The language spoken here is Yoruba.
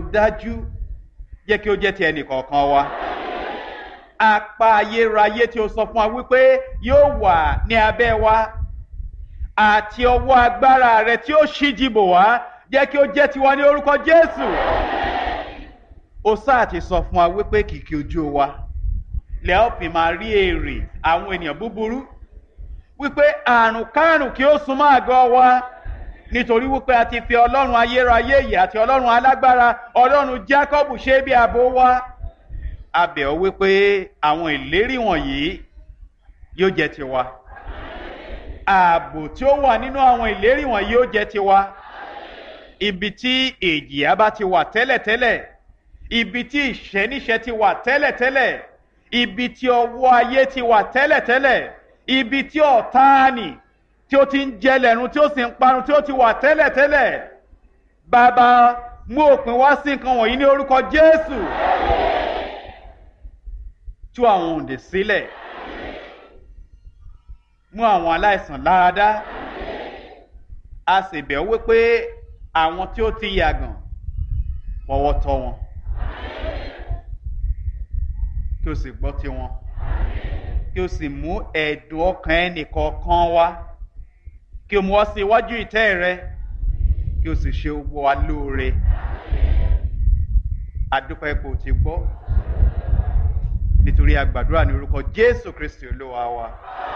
dájú jẹ́ kí ó jẹ́ ti ẹnì kọ̀ọ̀kan wa apá ayérayé tí o sọ fún wa wípé yóò wà ní abẹ́ wa àti ọwọ́ agbára rẹ tí ó ṣíji bò wá jẹ́ kí ó jẹ́ tiwa ní orúkọ Jésù ó sáà ti sọ fún wa wípé kìkì ojú wa lẹ́ọ̀ fi máa rí èrè àwọn ènìyàn búburú wípé àrùn kárùn kí ó súnmọ́ àgọ́ wa nítorí wípé a ti fi ọlọ́run ayérayé yìí àti ọlọ́run alágbára ọlọ́run Jákọ́bù ṣe bí ààbò wa a bẹ̀ ọ́ wípé àwọn ìlérí wọ̀nyí yóò jẹ́ tiwa ààbò tí ó wà nínú àwọn ìlérí wọ̀nyí yóò jẹ́ tiwa ibi tí èjìyà bá ti wà tẹ́lẹ̀tẹ́lẹ̀ ibi tí ìṣẹ́níṣẹ́ ti wà tẹ́lẹ̀tẹ́lẹ̀ ibi tí ọwọ́ ayé ti wà tẹ́lẹ̀tẹ́lẹ̀ ibi tí ọ̀táàní tí ó ti ń jẹlẹ̀run tí ó sì ń parun tí ó ti wà tẹ́lẹ̀tẹ́lẹ̀ bàbá mú òpin wá sí nǹkan wọ̀nyí ní orúkọ Jésù tú àwọn òǹdè sílẹ̀ mú àwọn aláìsàn láradá a sì bẹ̀ wípé àwọn tí ó ti yàgàn fọwọ́ tọ́ wọn kí o sì gbọ́ tiwọn kí o sì mú ẹ̀dùn ọkàn ẹnìkọ̀ọ̀kan wá kí o mú ọ sí iwájú ìtẹ́ rẹ kí o sì ṣe gbogbo wa lóore àdúpẹ́ ipò tí gbọ́ nítorí a gbàdúrà ní orúkọ Jésù Kristi Olúwa wa.